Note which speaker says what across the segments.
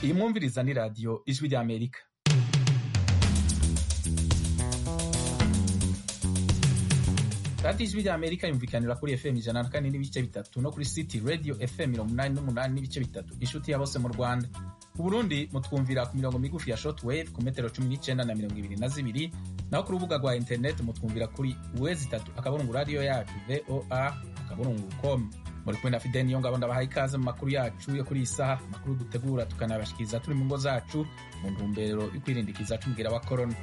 Speaker 1: iyi mwumviriza ni radiyo ijwi ry'amerika radiyo ijwi ry'amerika yumvikanira kuri fm ijana na kane n'ibice bitatu no kuri city radio fm mirongo umunani n'umunani n'ibice bitatu inshuti ya bose mu rwanda ku burundi mutwumvira ku mirongo migufi ya shortwave ku metero cumi n'icenda na mirongo ibiri na zibiri naho ku rubuga rwa interineti mutwumvira kuri wezi itatu akaburungu radiyo yacu voa akaburungu com muri kumwe na fideni niyo ngabo ndabahaye ikaze mu makuru yacu yo kuri iyi saha amakuru dutegura tukanabashikiriza turi mu ngo zacu mu ntumbero yo kwirindikiza c'umugera wa korona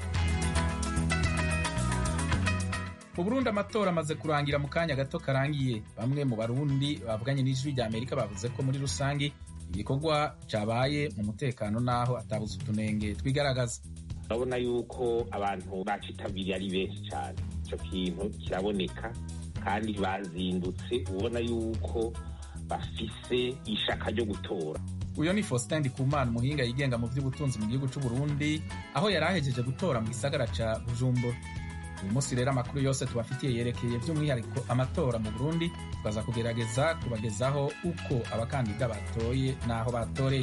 Speaker 1: mu burundi amatora amaze kurangira mu kanya gato karangiye bamwe mu barundi bavuganye n'ijwi rya amerika bavuze ko muri rusange igikorwa cabaye mu mutekano n'aho atabuze utunenge twigaragaza
Speaker 2: urabona yuko abantu bacitabiriye ari benshi cyane icyo kintu kiraboneka kandi bazindutse ubona yuko bafise ishaka ryo gutora
Speaker 1: uyo ni faustin ndikumana umuhinga yigenga mu by'ubutunzi mu gihugu c'u burundi aho yari ahejeje gutora mu gisagara ca bujumbura uyu munsi rero amakuru yose tubafitiye yerekeye by'umwihariko amatora mu burundi tukaza kugerageza kubagezaho uko abakandida batoye n'aho batoreye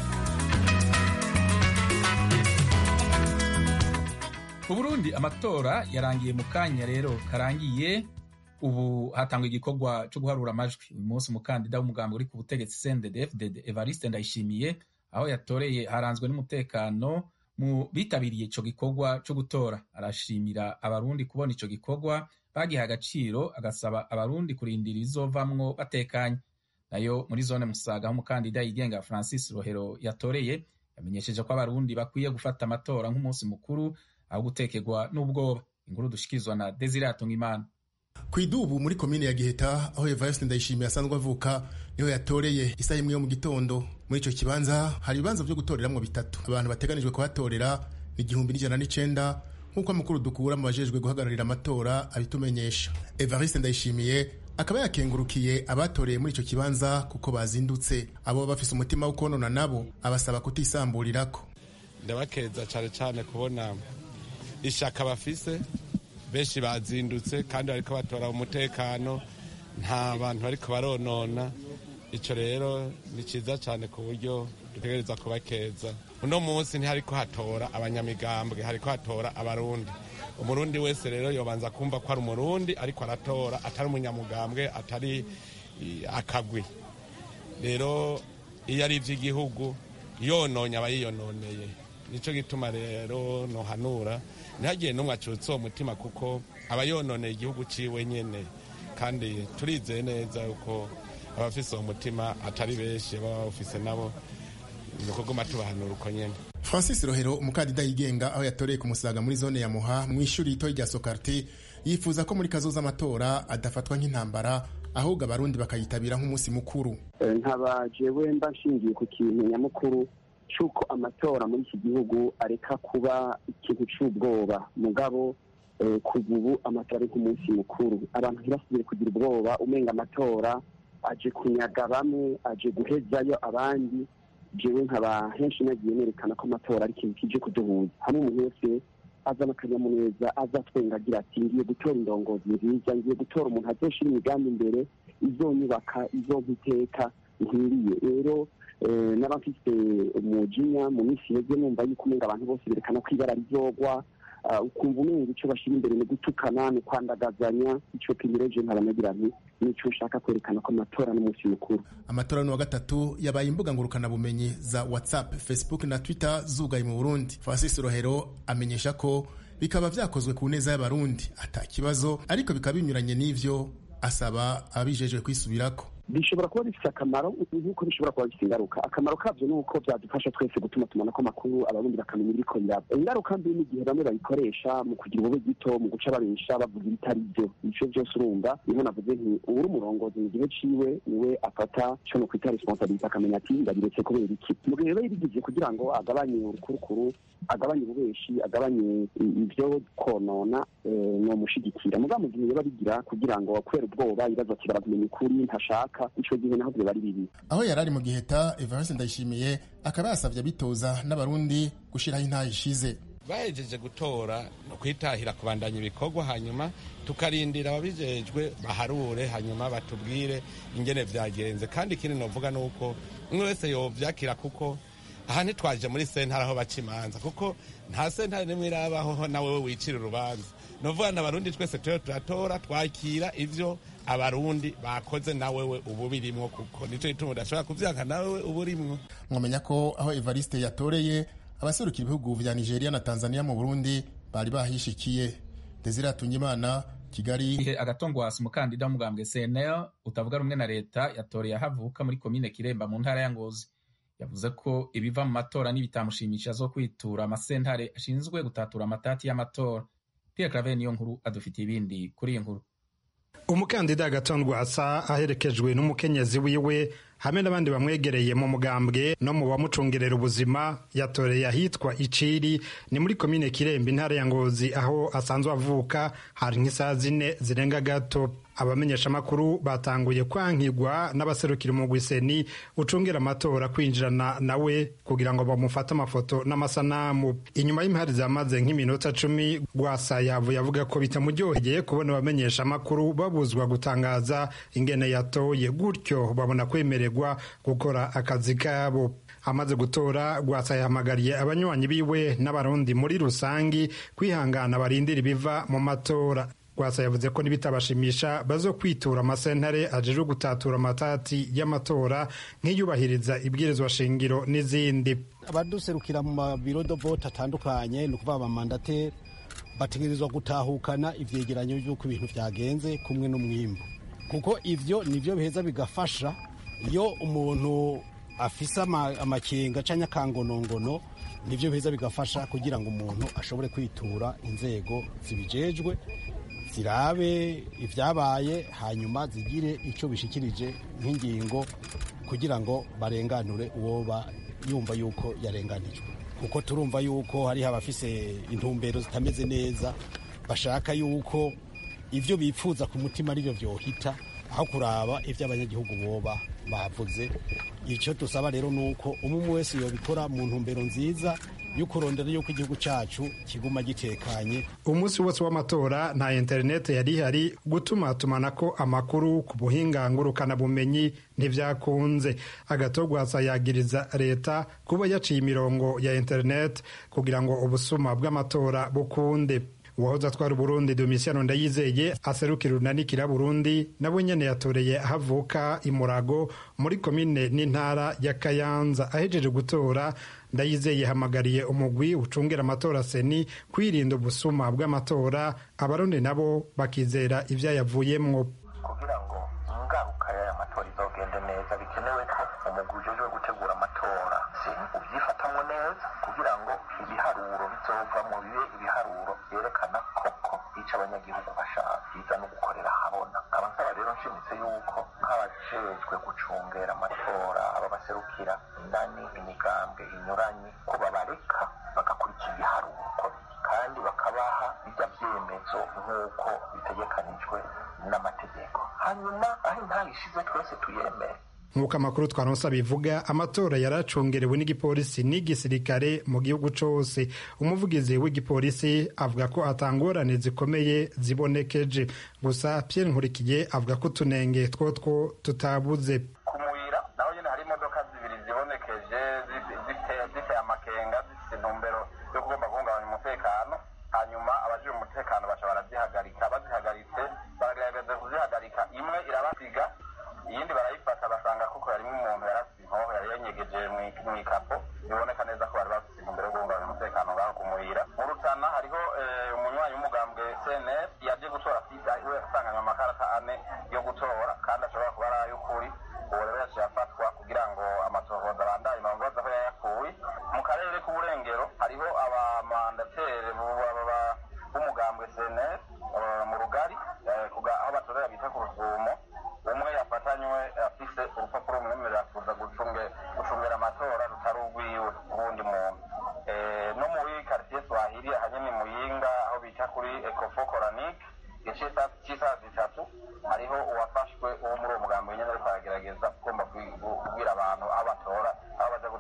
Speaker 1: mu burundi amatora yarangiye mu kanya rero karangiye ubu hatangwa igikorwa cyo guharura amajwi uyu munsi umukandida w'umugambi uri ku butegetsi cndd evariste ndayishimiye aho yatoreye haranzwe n'umutekano mu bitabiriye ico gikorwa co gutora arashimira abarundi kubona ico gikorwa bagiha agaciro agasaba abarundi kurindira ibizovamwo batekanye nayo muri zone musaga aho umukandida yigenga francis rohero yatoreye yamenyesheje ko abarundi bakwiye gufata amatora nk'umunsi mukuru aho gutekerwa n'ubwoba inkuru dushikirizwa na desire atungimana
Speaker 3: kwidubu muri komine ya giheta aho evariste ndayishimiye asanzwe avuka niho yatoreye isaha imwe yo mu gitondo muri ico kibanza hari ibibanza vyo gutoreramwo bitatu abantu bateganijwe kuhatorera ni igihumbi n'ijana n'icenda nk'uko amakuru dukura mu bajejwe guhagararira amatora abitumenyesha evariste ndayishimiye akaba yakengurukiye abatoreye muri ico kibanza kuko bazindutse abo bafise umutima wo konona nabo abasaba kutisamburirako
Speaker 4: ndabakeza cane cane kubona ishaka bafise benshi bazindutse kandi bariko batora umutekano nta bantu bariko baronona ico rero ni ciza cane ku buryo dutegereza kubakeza uno munsi ntihariko hatora abanyamigambwe hariko hatora abarundi umurundi wese rero yobanza kumva ko ari umurundi ariko aratora atari umunyamugambwe atari akagwi rero iyo ari ivy'igihugu yononye aba yiyononeye nico gituma rero nohanura ntihagire n'umwe acutse uwo mutima kuko aba yononeye igihugu ciwe nyene kandi turizeye neza yuko abafise uwo mutima atari benshi baba bawufise nabo ni ukuguma tubahanura uko nyene
Speaker 3: francis rohero umukandida yigenga aho yatoreye ku musaga muri zone ya muha mu ishuri ritoyi rya sokarti yifuza ko muri kazoza amatora adafatwa nk'intambara ahubwo abarundi bakayitabira nk'umunsi mukuru
Speaker 5: nkaba jewe mba nshingiye ku kintu nyamukuru cy'uko amatora muri iki gihugu areka kuba ikintu cy'ubwoba mugabo kuva ubu amatora ari nk'umunsi mukuru abantu ntibasubire kugira ubwoba umenga amatora aje kunyaga bamwe aje guhezayo abandi jewe nkaba henshi nagiye nerekana ko amatora ari ikintu kije kuduhuza hamwe umuntu wese azana akanyamuneza aza twenga agira ati ngiye gutora indongozi nziza ngiye gutora umuntu azoshira imigambi imbere izonyubaka izompa iteka nkwiriye rero n'abafite umujinya mu minsi yeze numva yuko umenga abantu bose berekana ko ibara rizogwa ukumva umenga icyo bashyira imbere ni gutukana ni kwandagazanya icyo pimireje nkabanagira nti nicyo ushaka kwerekana ko amatora n'umunsi mukuru
Speaker 3: amatora ni wa gatatu yabaye imbuga ngurukanabumenyi za whatsapp facebook na twitter zugaye mu burundi francis rohero amenyesha ko bikaba vyakozwe ku neza y'abarundi ata kibazo ariko bikaba binyuranye n'ivyo asaba ababijejwe kwisubirako
Speaker 5: bishobora kuba bifite akamaro nk'uko bishobora kuba bifite ingaruka akamaro kabyo ni uko byadufasha twese gutuma tumanako amakuru abarundi bakamenya ibiriko biraba ingaruka mbi n'igihe bamwe bayikoresha mu kugira ubube gito mu guca babesha bavuga ibitari byo ivyo byose urumva niho navuze nti uwuri umurongozi mu gihe ciwe niwe afata co no kwita responsabilite akamenya ati ndabiretse kubera iki mu gihe rero yabigije kugira ngo agabanye urukurukuru agabanye ububeshi agabanye ivyo konona nomushigikira muga mu gihe yoba bigira kugira ngo kubera ubwoba ibibazo ati barakumenya ukuri ntashaka ico gihe naho vyoba ari bibi
Speaker 3: aho yari ari mu giheta evariste ndayishimiye akaba yasavye abitoza n'abarundi gushiraho intaha ishize
Speaker 4: bahejeje gutora no kwitahira kubandanya ibikorwa hanyuma tukarindira ababijejwe baharure hanyuma batubwire ingene vyagenze kandi ikindi novuga nuko umwe wese yovyakira kuko aha ntitwaje muri sentare aho baca imanza kuko nta sentare nimwe irabaho nawe we wicira urubanza ni ukuvuga ngo abarundi twese turiho turatora twakira ivyo abarundi bakoze nawe we ubu birimwo kuko nicyo gituma udashobora kuvyanka nawe we ubu urimwo
Speaker 3: mwamenya ko aho evariste yatoreye abaserukira ibihugu vya nigeria na tanzania mu burundi bari bahishikiye desire atungimana kigali
Speaker 1: igihe agatongwasi umukandida w'umugambwe cnl utavuga rumwe na leta yatoreye ahavuka muri komine kiremba mu ntara ya ngozi yavuze ko ibiva mu matora n'ibitamushimisha zo kwitura amasentare ashinzwe gutatura amatati y'amatora pierre claver niyo nkuru adufitiye ibindi kuri iyi nkuru
Speaker 6: umukandida agatondwasa aherekejwe n'umukenyezi wiwe hamwe n'abandi bamwegereye mu mugambwe no mu bamucungerera ubuzima yatoreye ahitwa iciri ni muri komine kirembe intara ya ngozi aho asanzwe avuka hari nk'isaha zine zirenga gato abamenyeshamakuru batanguye kwankigwa n'abaserukira umugwiseni ucungira amatora kwinjirana nawe kugira ngo bamufate amafoto n'amasanamu inyuma y'impari zamaze nk'iminota cumi rwasa yavuye avuga ko bitamuryoheye kubona abamenyeshamakuru babuzwa gutangaza ingene yatoye gutyo babona kwemererwa gukora akazi kabo amaze gutora rwasa yahamagariye abanywanyi biwe n'abarundi muri rusangi kwihangana barindira ibiva mu matora rwasa yavuze ko nibitabashimisha bazo kwitura amasentare ajejwe gutatura amatati y'amatora nk'iyubahiriza ibwirizwa shingiro n'izindi
Speaker 7: abaduserukira mu mabiro do vote atandukanye ni ukuvuga abamandateri bategerezwa gutahukana ivyegeranyo vy'uko ibintu vyagenze kumwe n'umwimbu kuko ivyo nivyo biheza bigafasha iyo umuntu afise amakenga canke akangonongono nivyo biheza bigafasha kugira ngo umuntu ashobore kwitura inzego zibijejwe zirabe ibyabaye hanyuma zigire icyo bishikirije nk'ingingo kugira ngo barenganure uwo yumva yuko yarenganijwe kuko turumva yuko hariho abafise intumbero zitameze neza bashaka yuko ibyo bifuza ku mutima aribyo byohita aho kuraba ibyo abanyagihugu boba bavuze icyo dusaba rero ni uko umwe wese yobikora mu ntumbero nziza yo kurondera yuko igihugu cyacu kiguma gitekanye
Speaker 6: umunsi wose w'amatora nta interineti yari ihari gutuma tumanako amakuru ku buhinga ngurukanabumenyi ntibyakunze agatogwasa yagiriza leta kuba yaciye imirongo ya interineti kugira ngo ubusuma bw'amatora bukunde uwahoze atwara uburundi domisiyano ndayizeye aserukira urunanikira burundi nawe nyene yatoreye ahavuka imurago muri komine n'intara ya kayanza ahejeje gutora ndayizeye yahamagariye umugwi ucungera amatora seni kwirinda ubusuma bw'amatora abarundi nabo bakizera ivyayavuyemwo
Speaker 8: kugira ngo ingaruka y'aya matora izogende neza bikenewe ko umugwi ujejwe gutegura amatora seni uvyifatamwo neza kugira ngo ibiharuro bizovamwo bibe ibiharuro vyerekana koko ico abanyagihugu bashaka biza no gukorera habona abasaba rero nshimitse yuko nk'abajejwe gucungera amatora aba baserukira inani imigambwe inyuranye ko babareka bagakurikira ibiharuro uko kandi bakabaha bijya vyemezo nk'uko bitegekanijwe n'amategeko hanyuma aho intara ishize twese tuyemere
Speaker 6: nk'uko amakuru twaronse bivuga amatora yari acungerewe n'igipolisi n'igisirikare mu gihugu cose umuvugizi w'igipolisi avuga ko atangorane zikomeye zibonekeje gusa pierre nkurikiye avuga ko utunenge twotwo tutabuze
Speaker 8: ku muyira naho nyine hari imodoka zibiri zibonekeje ziteye amakenga zifite intumbero yo kugomba guhungabanya umutekano hanyuma abajije umutekano baca barazihagarika bazihagaritse baragerageza kuzihagarika imwe irabasiga iyindi barayifata basanga kuko harimo umuntu yarasize inkoho yari yanyegeje mu ikapo biboneka neza ko bari bafite intumbero yo guhungabanya umutekano ngaho ku muyira mu rutana hariho umunywanyi w'umugambwe cnr yaje gutora sida we yasanganywe amakarata ane yo gutora kandi ashobora kuba ari ay'ukuri uwo rero yaciye afatwa kugira ngo amatohoza abandaye bamubaza aho yayakuye mu karere k'uburengero hariho abamandateri b'umugambwe cnr mu rugari aho batorera bita ku rusumo umwe yafatanywe afise urupapuro rumwemerera kuza gucungera amatora rutari urwiwe ubundi muntu no muri quartier swahili ahanyene muyinga aho bita kuri ecofo coranique igice cy'isaha zitatu hariho uwafashwe uwo muri uwo mugambi nyene ariko aragerageza ugomba kubwira abantu aho batora aho baja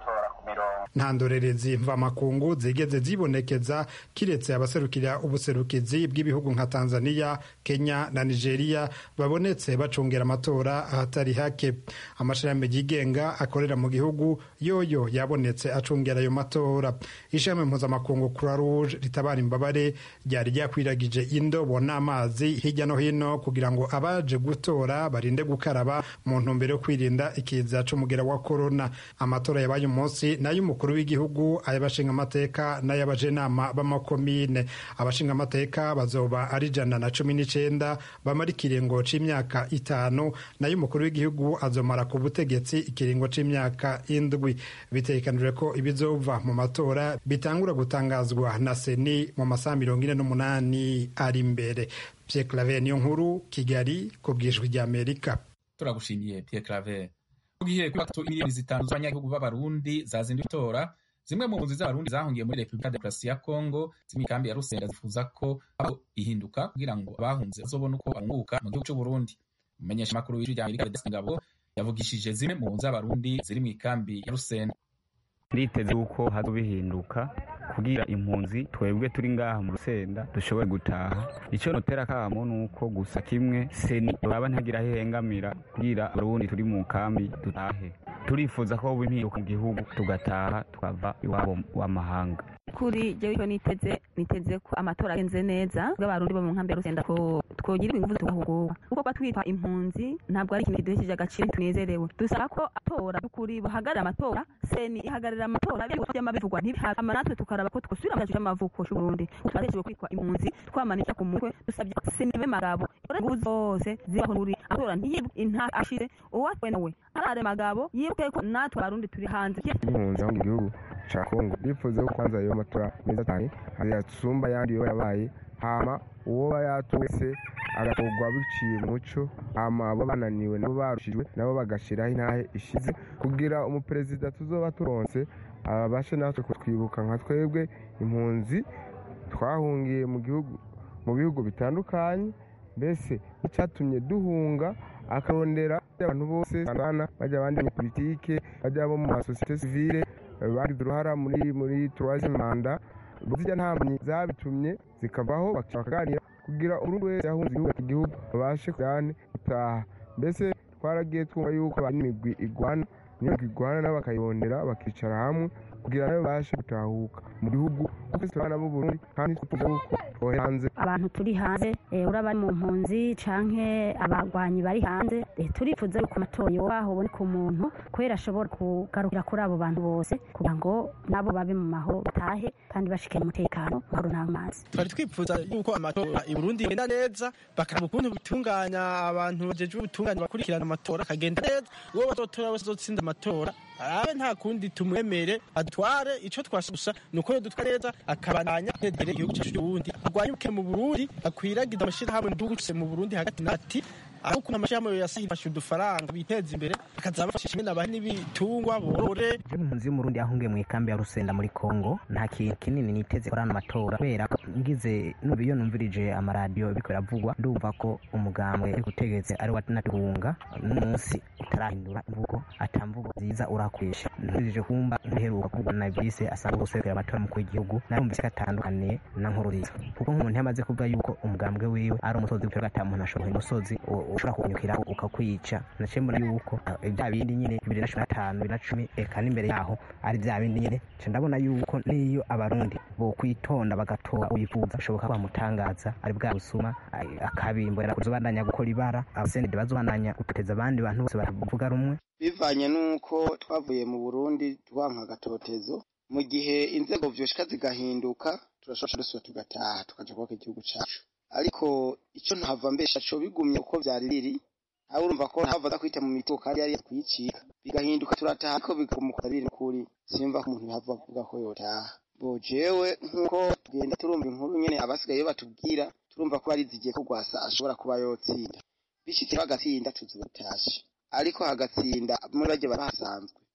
Speaker 8: gutora ku mirongo
Speaker 6: nta ndorerezi mvamakungu zigeze zibonekeza kiretse abaserukira ubuserukizi bw'ibihugu nka tanzania kenya na nigeria babonetse bacungera amatora ahatari hake amashirahamwe yigenga akorera mu gihugu yoyo yabonetse acungera ayo matora ishami mpuzamakungu croix rouge ritabara imbabare ryari ryakwiragije indobo n'amazi hirya no hino kugira ngo abaje gutora barinde gukaraba mu ntumbero yo kwirinda ikiza c'umugera wa korona amatora yabaye umunsi n'ay'umukuru w'igihugu ay'abashingamateka n'ay'abajenama b'amakomine abashingamateka bazoba ari ijana na cumi n'icenda bamara ikiringo c'imyaka itanu n'ay'umukuru w'igihugu azomara ku butegetsi ikiringo c'imyaka indwi bitegekanijwe ko ibizova mu matora bitangura gutangazwa na seni mu masaha mirongo ine n'umunani ari imbere Pierre Claver niyo nkuru Kigali ku bwijwi ry'Amerika
Speaker 1: turagushimiye Pierre Claver mu gihe kuri batatu miliyoni zitanu z'abanyagihugu b'abarundi zazinduye itora zimwe mu mpunzi z'abarundi zahungiye muri repubulika ya demokarasi ya kongo z'imikambi ya rusenda zifuza ko abo ihinduka kugira ngo abahunze bazobone uko barunguka mu gihugu c'uburundi umumenyesha makuru w'ijwi rya amerika Modeste ngabo yavugishije zimwe mu mpunzi z'abarundi ziri mu ikambi ya rusenda
Speaker 9: nditeze yuko hazo bihinduka kugira impunzi twebwe turi ngaha mu rusenda dushobore gutaha icyo notera kamo ni uko gusa kimwe seni baba ntagira aho ihengamira kugira abarundi turi mu kambi dutahe turifuza ko hoba impinduka mu gihugu tugataha tukava iwabo w'amahanga
Speaker 10: kuri jewe icyo niteze niteze ko amatora agenze neza bw'abarundi bo mu nkambi ya rusenda ko twogira ingufu tugahugurwa kuko kuba twitwa impunzi ntabwo ari ikintu kiduhesheje agaciro tunezerewe dusaba ko atora by'ukuri bahagarara amatora seni ihagararira amatora byama bivugwa ntibihama natwe tukaraba ko twosubira mu cyacu c'amavuko c'uburundi twatejewe kwitwa impunzi twamanisha ku mutwe dusabye seni be magabo ingufu zose zibaho muri amatora ntiyibwe inta ashize uwatwe nawe arare magabo yibuke ko natwe abarundi turi hanze
Speaker 11: impunzi aho mu gihugu ca kongo bifuza ko kwanza ayo matora meza cyane yasumba ayandi yo yabaye hama uwo yatowe wese agatorwa biciye mu muco hama abo bananiwe nabo barushijwe nabo bagashiraho intahe ishize kugira umuperezida tuzoba turonse abashe natwe kutwibuka nka twebwe impunzi twahungiye mu gihugu mu bihugu bitandukanye mbese icyatumye duhunga akarondera abantu bose bana bajya abandi mu politike bajya bo mu masosiyete sivile bagize uruhara muri muri troisième manda zijya ntambanyi zabitumye zikavaho bakaganira kugira umuntu wese yahunze igihugu igihugu babashe kujyane gutaha mbese twaragiye twumva yuko abantu imigwi igwana n'imigwi igwana nabo bakayirondera bakicara hamwe kugira nabo babashe gutahuka mu gihugu kuko abana b'u Burundi kandi tuvuga yuko twohe hanze
Speaker 12: abantu turi hanze uraba ari mu mpunzi canke abagwanyi bari hanze turifuza yuko amatora yoba hoboneka umuntu kubera ashobora kugarukira kuri abo bantu bose kugira ngo nabo babe mu mahoro batahe kandi bashikanye umutekano mahoro nta mazi
Speaker 13: twari twifuza yuko amatora i Burundi yenda neza bakaraba ukuntu bitunganya abantu bajejwe ubutungane bakurikirana amatora akagenda neza uwo bazotora wese azotsinda amatora arabe nta kundi tumwemere adutware ico twasha ni uko yodutwara neza akabandanya ategere igihugu cacu c'uburundi agwanyuke mu burundi akwiragiza amashirahamwe mu gihugu mu burundi hagati na hagati aho ukuntu amashirahamwe yasifashe udufaranga biteza imbere akaza bafashisha imwe nabahe n'ibitungwa borore
Speaker 14: impunzi y'umurundi yahungiye mu ikambi ya rusenda muri kongo nta kintu kinini niteze kuri ano matora kubera ko ngize nubu iyo numvirije amaradiyo biriko biravugwa ndumva ko umugambwe uri gutegetse ari wanatuhunga n'umunsi utarahindura imvugo ata mvugo nziza urakoresha nturije kumva ntiheruka kuvugwa na vise asanga guserukira amatora mukuru w'igihugu narumvise ko atandukaniye na nkururiza kuko nk'umuntu yamaze kuvuga yuko umugambwe wiwe ari umusozi w'ibitaro ata muntu ashobora umusozi ushobora kunyukira ukakwica naciye mbona yuko bya bindi nyine bibiri na cumi na gatanu bibiri na cumi eka n'imbere yaho ari bya bindi nyine nca ndabona yuko n'iyo abarundi bokwitonda bagatora uyifuza bishoboka ko bamutangaza ari bwa busuma akabimbura kuzobandanya gukora ibara abasenede bazobandanya gutoteza abandi bantu bose baravuga rumwe
Speaker 15: bivanye n'uko twavuye mu burundi twanka agatotezo mu gihe inzego vyoshika zigahinduka turashobora dusubira tugataha tukaja kubaka igihugu cacu ariko icyo ntahava mbesha co bigumye uko vyari biri aho urumva ko ntahava akwita mu mituko kandi yari kuyicika bigahinduka turataha ariko bigumuka biri kuri simva ko umuntu yahava avuga ko yotaha bo jewe nk'uko tugenda turumva inkuru nyene abasigaye batubwira turumva ko bari zigiye ko gwasa ashobora kuba yotsinda bishitse bagatsinda tuzotashe ariko hagatsinda muri bajye barahasanzwe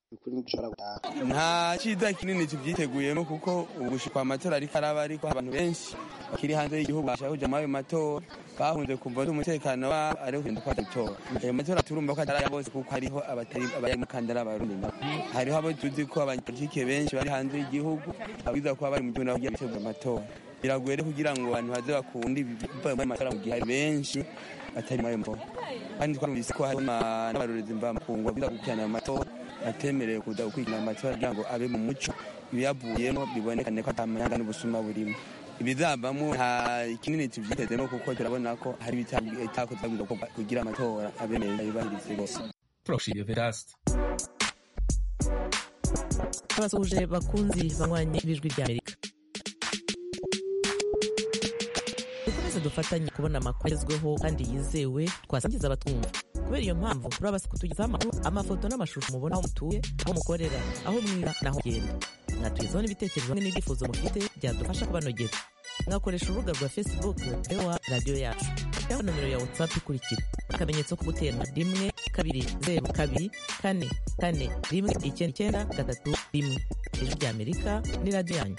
Speaker 15: ukuri ntidushobora gutaha
Speaker 16: nta cyiza kinini tubyiteguyemo kuko ubu gushikwa amatora ariko araba ariko abantu benshi bakiri hanze y'igihugu bashaka kuja muri ayo matora bahunze kumva ko umutekano wabo ari kugenda kwa gutora ayo matora turumva ko atari aya bose kuko hariho abatari abari mu kandara abarundi nabo hariho abo tuzi ko abanyapolitike benshi bari hanze y'igihugu babwiza kuba bari mu gihugu nabo bitegura amatora biragoye rero kugira ngo abantu baze bakunde ibiva muri matora mu gihe hari benshi batari muri ayo matora kandi twarumvise ko hariho n'abarorezi mvamakungu babwiza gukurikirana ayo matora batemerewe kuza gukurikirana amatora kugira ngo abe mu muco ibiyavuyemo bibonekane ko atamanyanga n'ubusuma burimo ibizavamo nta kinini tuvyitezemo kuko turabona ko hari ibitakozwe kugira amatora abe meza yubahirize bose
Speaker 1: turagushimiye vedaste
Speaker 17: abasuhuje bakunzi banywanye b'ijwi ry'amerika dukomeze dufatanye kubona amakuru agezweho kandi yizewe twasangiza abatwumva kubera iyo mpamvu turabasaba kutugezaho amakuru amafoto n'amashusho mubona aho mutuye aho mukorera aho mwira n'aho mugenda mwatugezaho n'ibitekerezo hamwe n'ibyifuzo mufite byadufasha kubanogera mwakoresha urubuga rwa facebook ewa radiyo yacu cyangwa nomero ya whatsapp ikurikira akamenyetso ko guterana rimwe kabiri zeru kabiri kane kane rimwe icyenda icyenda gatatu rimwe ijwi ry'amerika ni radiyo yanyu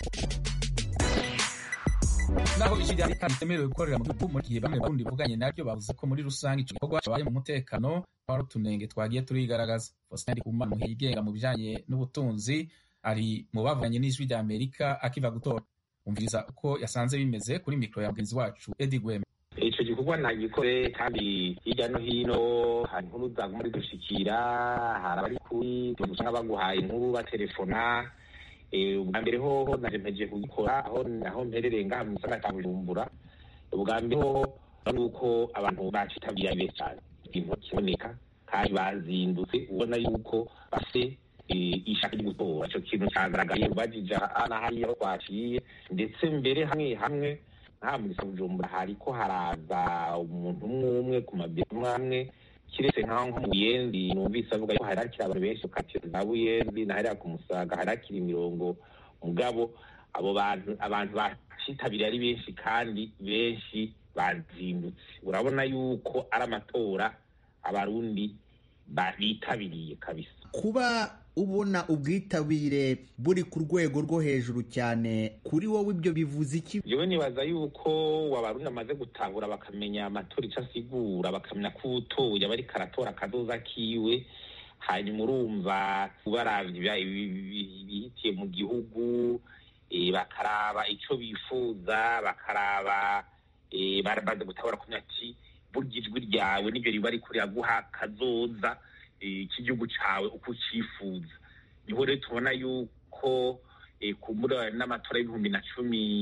Speaker 1: naho ijwi rya amerika ritemerewe gukorera mu gihugu mu gihe bamwe barundi bavuganye naryo bavuze ko muri rusange ico gikorwa cabaye mu mutekano hari utunenge twagiye turigaragaza faustin ndikumana muhe yigenga mu bijanye n'ubutunzi ari mu bavuganye n'ijwi rya amerika akiva gutora umviriza uko yasanze bimeze kuri mikoro ya mugenzi wacu edi gweme
Speaker 2: ico gikorwa ntagikore kandi hirya no hino hari inkuru zaguma zidushikira hari abari kuri usanga baguhaye inkuru baterefona ubwa mbere hoho naje mpejeje kugikora aho aho mperereye ngaha mu gisagara ca bujumbura ubwa mbere hoho nuko abantu bacitabiriye ari benshi cane ikintu kiboneka kandi bazindutse ubona yuko bafise ishaka ryo gutora ico kintu cagaragaye ubajije hana hariya aho twaciye ndetse mbere hamwe hamwe nta mu gisagara bujumbura hariko haraza umuntu umwe umwe ku mabiro amwe amwe kiretse nkaho nko mu buyenzi numvise avuga yuko hari hakiri abantu benshi ukatira za buyenzi na hariya ku musaga hari hakiri imirongo mugabo abo bantu abantu bacitabiriye ari benshi kandi benshi bazindutse urabona yuko ari amatora abarundi bitabiriye kabisa
Speaker 18: kuba ubona ubwitabire buri ku rwego rwo hejuru cyane kuri wowe ibyo bivuze iki
Speaker 2: yewe nibaza yuko abarundi bamaze gutahura bakamenya amatora icyo asigura bakamenya ko utoye aba ariko aratora akadoza kiwe hanyuma urumva baravye ibihitiye mu gihugu bakaraba icyo bifuza bakaraba bamaze gutabura kumenya ati burya ijwi ryawe nibyo riba riko riraguha kazoza cy'igihugu cyawe uko ucyifuza niho rero tubona yuko kumbura n'amatora y'ibihumbi na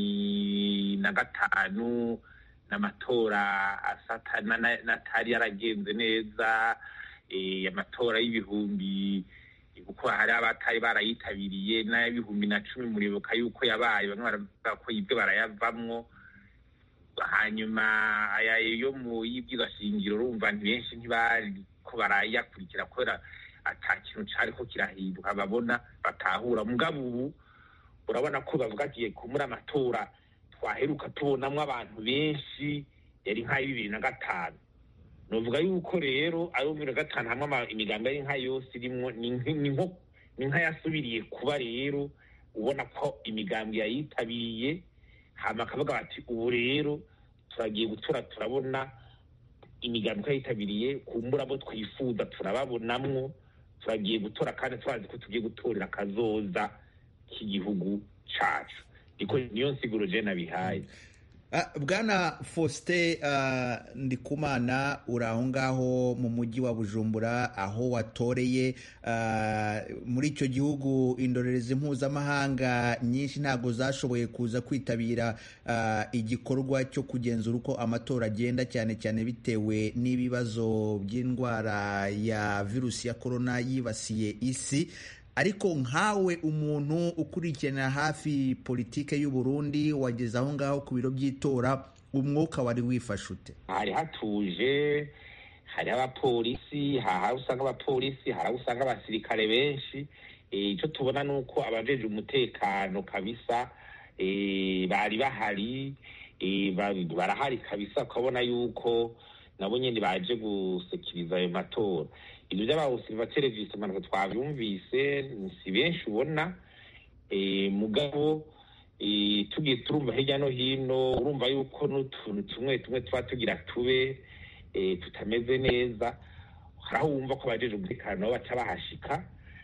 Speaker 2: cumi na gatanu n'amatora n'atari yaragenze neza amatora y'ibihumbi kuko hari abatari barayitabiriye n'ay'ibihumbi na cumi muribuka yuko yabaye bamwe baravuga ko ibyo barayavamwo hanyuma aya yo mu y'ibwirashingiro urumva ni benshi ntibari ko barayakurikira kubera ata kintu cyariko kirahinduka babona batahura mugabo ubu urabona ko bavuga agiye kumura amatora twaheruka tubonamwo abantu benshi yari nk'ayo bibiri na gatanu novuga yuko rero ayo bibiri na gatanu hamwe imigambi ari nka yose irimwo ni nk'ayasubiriye kuba rero ubona ko imigambi yayitabiriye hama akavuga bati ubu rero turagiye gutora turabona imigambi twayitabiriye kumbura abo twifuza turababonamwo turagiye gutora kandi turazi ko tugiye gutorera akazoza k'igihugu cacu niko niyo nsiguro je nabihaye
Speaker 18: bwana faustin ndikumana uri aho ngaho mu mujyi wa bujumbura aho watoreye muri icyo gihugu indorerezi mpuzamahanga nyinshi ntabwo zashoboye kuza kwitabira igikorwa cyo kugenzura uko amatora agenda cyane cyane bitewe n'ibibazo by'indwara ya virusi ya korona yibasiye isi ariko nkawe umuntu ukurikirana hafi politike y'u Burundi wageze aho ngaho ku biro by'itora umwuka wari wifashe ute
Speaker 2: hari hatuje hari abapolisi hari aho usanga abapolisi hari aho usanga abasirikare benshi icyo tubona ni uko abajeje umutekano kabisa bari bahari barahari kabisa ukabona yuko nabo nyine baje gusekiriza ayo matora ibyo by'abawusirivateri visemana twabyumvise si benshi ubona mugabo tugiye turumva hirya no hino urumva yuko n'utuntu tumwe tumwe tuba tugira tube tutameze neza hari aho wumva ko abajeje umutekano nabo baca bahashika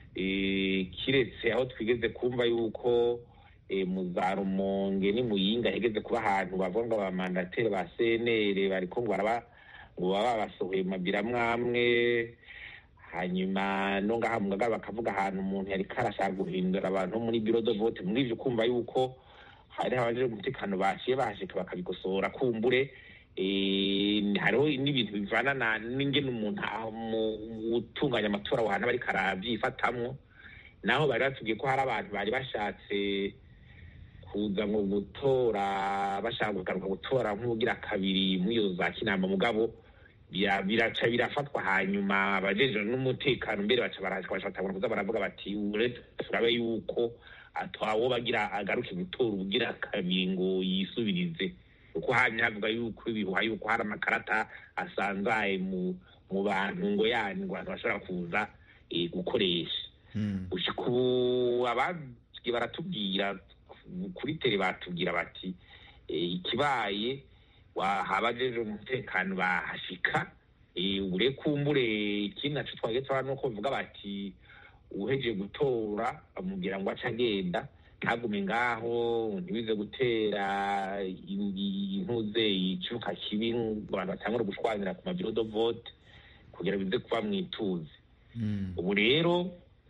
Speaker 2: kiretse aho twigeze kumva yuko mu za rumonge ni muyinga hegeze kuba ahantu bavuga ngo abamandateri ba cnr bariko ngo baraba ngo baba babasohoye mabira mwamwe hanyuma no ngaha mugaga bakavuga ahantu umuntu yariko arashaka guhindura abantu muri biro de vote muri ivyo kumva yuko hari abajeje umutekano baciye bahashika bakabikosora kumbure hariho n'ibintu bivana n'ingene umuntu utunganya amatora wahana bariko aravyifatamwo naho bari batubwiye ko hari abantu bari bashatse kuza ngo gutora bashaka kugaruka gutora nk'ubugira kabiri muri iyo za kinama mugabo biraca birafatwa hanyuma abajeje n'umutekano mbere baca barashika bashatangura kuza baravuga bati uretse turabe yuko atawo bagira agaruke gutora ubugira kabiri ngo yisubirize kuko hanyuma havuga yuko ibihuha yuko hari amakarata asanzaye mu mu bantu ngo yani ngo abantu bashobora kuza gukoresha gushika ubu ababwiye baratubwira kuri tere batubwira bati ikibaye habajeje umutekano bahashika ure kumbure ikindi naco twagiye turabona nuko bavuga bati uhejeje gutora bamubwira ngo ace agenda ntagume ngaho ntibize gutera intuze icuka kibi ngo abantu batangure gushwanira ku mabiro do vote kugira bize kuba mwituze ubu rero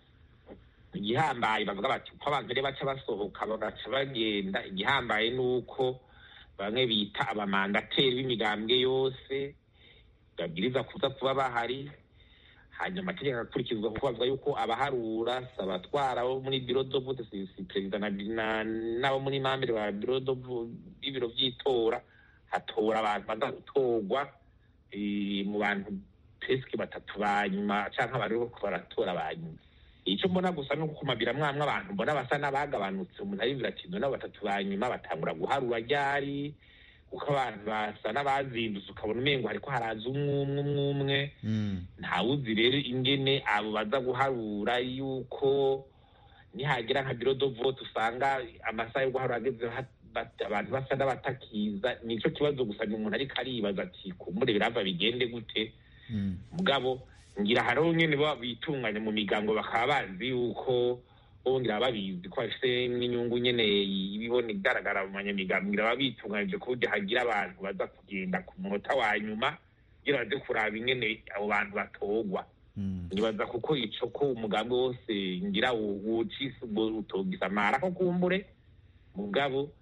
Speaker 2: igihambaye bavuga bati uko abantu rero baca basohoka bagaca bagenda igihambaye ni uko bamwe bita abamandateri b'imigambwe yose babwiriza kuza kuba bahari hanyuma amategeko akurikizwa kuko bavuga yuko abaharura si abatwara bo muri biro do vote si perezida n'abo muri mambere ba biro do b'ibiro by'itora hatora abantu baza gutorwa mu bantu pesike batatu ba nyuma cyangwa bari baratora ba nyuma icyo mbona gusa ni uko ku mabira mwamwe abantu mbona basa n'abagabanutse umuntu aribwira ati none batatu ba nyuma batangura guharura ryari kuko abantu basa n'abazindutse ukabona umengo hariko haraza umwumwe umwumwe ntawuzi rero ingene abo baza guharura yuko nihagira nka biro do vote usanga amasaha yo guharura ageze abantu basa n'abatakiza nico kibazo gusa ni umuntu ariko aribaza ati kumbure birava bigende gute mugabo ngira hariho nyene bitunganya mu migango bakaba bazi yuko bongera babizi ko bafise n'inyungu nyene ibibona igaragara mu banyamigango ngira babitunganyije ku buryo hagira abantu baza kugenda ku munota wa nyuma kugira baze kuraba ingene abo bantu batorwa nibaza kuko ico ko umugambi wose ngira wocise utogiza amara ko kumbure mugabo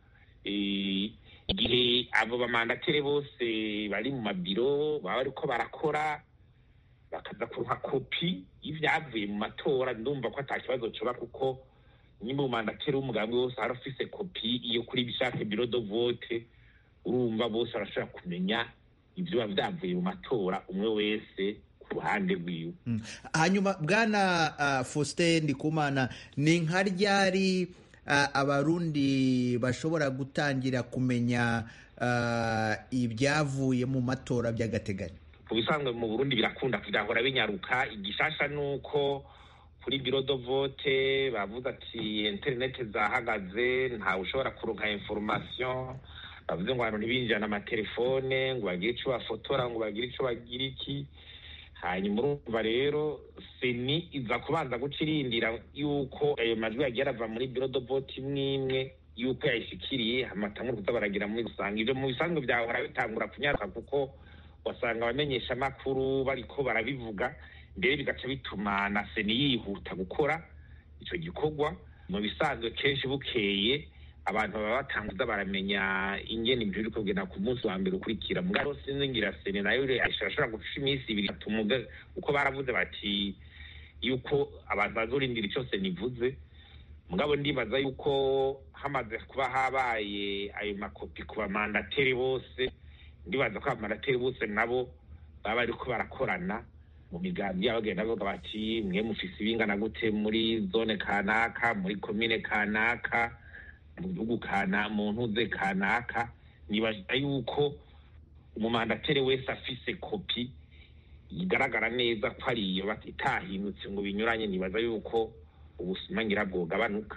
Speaker 2: igihe abo bamandatere bose bari mu mabiro baba bariko barakora bakaza kuruha kopi y'ivyavuye mu matora ndumva ko ata kibazo coba kuko nyimba umandateri w'umugambi wose hari ufise kopi iyo kuri bishaka biro do vote urumva bose barashobora kumenya ivyo biba vyavuye mu matora umwe wese ku ruhande rwiwe
Speaker 18: hanyuma bwana uh, faustin ndikumana ni nka ryari uh, abarundi bashobora gutangira kumenya uh, ibyavuye mu matora by'agateganyo
Speaker 2: mu bisanzwe mu burundi birakunda kugahora binyaruka igishasha ni uko kuri biro do vote bavuze ati interineti zahagaze ntawe ushobora kuronka information bavuze ngo abantu ntibinjirane amatelefone ngo bagire ico bafotora ngo bagire ico bagira iki hanyuma urumva rero seni iza kubanza guca irindira yuko ayo majwi yagiye arava muri biro do vote imwe imwe yuko yayishikiriye amatamuri kuza baragira muri rusange ivyo mu bisanzwe vyahora bitangura kunyaruka kuko wasanga abamenyesha amakuru bariko barabivuga mbere bigaca bituma na seni yihuta gukora ico gikorwa mu bisanzwe kenshi bukeye abantu baba batanguza baramenya ingene ibyo biriko kugenda ku munsi wa mbere ukurikira mugabo sinzingira seni nayo ashobora guca iminsi ibiri atuma uko baravuze bati yuko abantu bazorindira ico seni ivuze mugabo ndibaza yuko hamaze kuba habaye ayo makopi ku bamandateri bose ndibaza ko abamandateri bose nabo baba bariko barakorana mu migambi yabo bagenda bavuga bati mwe mufise ibingana gute muri zone kanaka muri komine kanaka mu gihugu kana mu ntuze kanaka nibaza yuko umumandateri wese afise kopi igaragara neza ko ari iyo itahindutse ngo binyuranye nibaza yuko ubusuma ngira bwogabanuka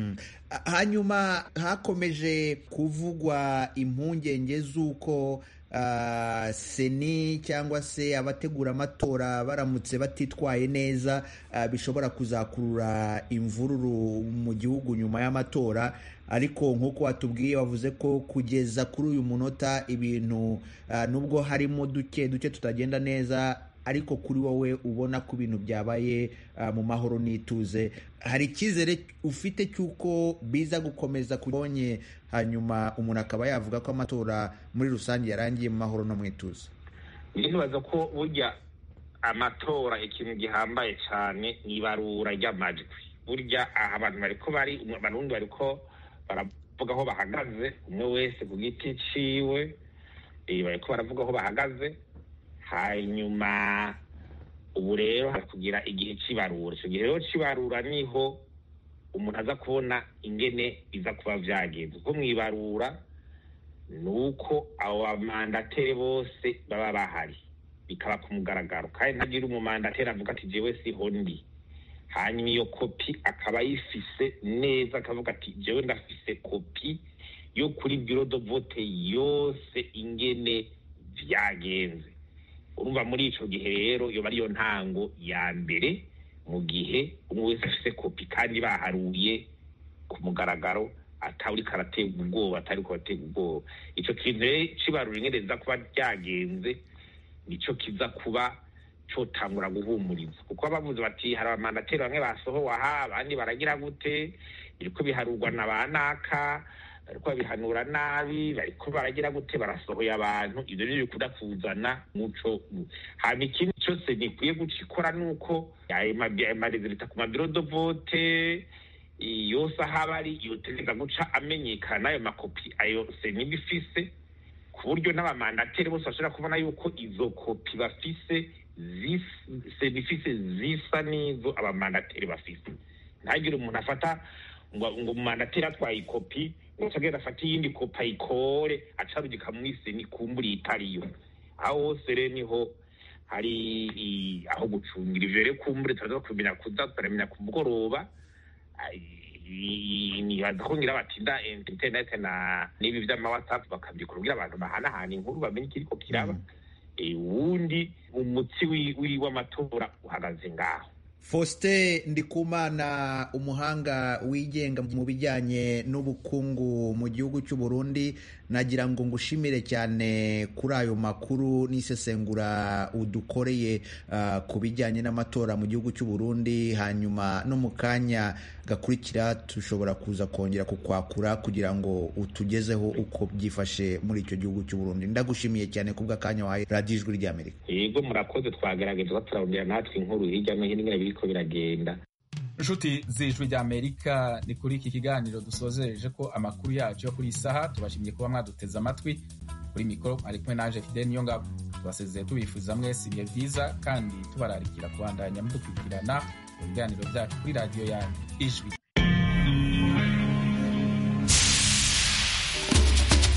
Speaker 18: hanyuma hakomeje kuvugwa impungenge z'uko seni cyangwa se abategura amatora baramutse batitwaye neza bishobora kuzakurura imvururu mu gihugu nyuma y'amatora ariko nk'uko watubwiye wavuze ko kugeza kuri uyu munota ibintu nubwo harimo duke duke tutagenda neza ariko kuri wowe ubona ko ibintu byabaye mu mahoro n'ituze hari icyizere ufite cy'uko biza gukomeza kubonye hanyuma umuntu akaba yavuga ko amatora muri rusange yarangiye mu mahoro no mu ituze
Speaker 2: nibaza ko burya amatora ikintu gihambaye cyane ni ibarura ry'amajwi burya aha abantu bariko bari abarundi bariko baravuga aho bahagaze umwe wese ku giti ciwe bariko baravuga aho bahagaze hanyuma ubu rero hari kugira igihe cy'ibarura icyo gihe rero cy'ibarura niho umuntu aza kubona ingene biza kuba byagenze kuko mu ibarura ni uko abo bamandateri bose baba bahari bikaba ku mugaragaro kandi ntagire umumandateri avuga ati jewe siho ndi hanyuma iyo kopi akaba ayifise neza akavuga ati jewe ndafise kopi yo kuri biro do vote yose ingene byagenze urumva muri icyo gihe rero iyo ariyo ntango ya mbere mu gihe umwe wese afite kopi kandi baharuye ku mugaragaro atari karaterwa ubwoba atari kubaterwa ubwoba icyo kintu rero kibarura ingereza kuba byagenze nicyo kiza kuba cyotangura guhumuriza kuko bavuze bati hari abamandateri bamwe basohowe aha abandi baragira gute biriko biharurwa na ba naka bariko babihanura nabi bariko baragira gute barasohoye abantu ivyo rero bikunda kuzana muco hama ikindi cyose nikwiye guca ikora nuko ayo marezilita ku mabiro do vote yose aho aba ari yotegeza guca amenyekana ayo makopi ayo seniba ifise ku buryo n'abamandateri bose bashobora kubona yuko izo kopi bafise senifise zisa n'izo abamandateri bafise ntagire umuntu afata ngo ngo umumandateri atwaye ikopi ngo agenda afate iyindi kopi ayikore acarugika muri seni kumbura itariyo aho hose rero niho hari aho gucungira ivyo rero kumbure turaza kumenya kuza turamenya ku mugoroba nibaza ko ngira batinda interinete na n'ibi vy'amawhatsapp bakabyikora kugira abantu bahanahana inkuru bamenye ikiriko kiraba uwundi umutsi w'amatora uhagaze ngaho
Speaker 18: Faustin Ndikumana umuhanga wigenga mu bijyanye n'ubukungu mu gihugu cy'u Burundi nagira ngo ngushimire cyane kuri ayo makuru n'isesengura udukoreye uh, ku bijyanye n'amatora mu gihugu cy'u Burundi hanyuma no mu kanya gakurikira tushobora kuza kongera kukwakura kugira ngo utugezeho uko byifashe muri icyo gihugu cy'u Burundi ndagushimiye cyane kubw'akanya wahaye radiyo ijwi ry'Amerika
Speaker 2: yego murakoze twagerageje turarondera natwe inkuru hirya no hino biriko biragenda
Speaker 1: inshuti z'ijwi ry'amerika ni kuri iki kiganiro dusozereje ko amakuru yacu yo kuri iyi saha tubashimiye kuba mwaduteze amatwi kuri mikoro ari kumwe naje fide niyo ngabo tubasezeye tubifuza mwese ibihe byiza kandi tubararikira kubandanya mudukurikirana mu biganiro byacu kuri radiyo yanyu ijwi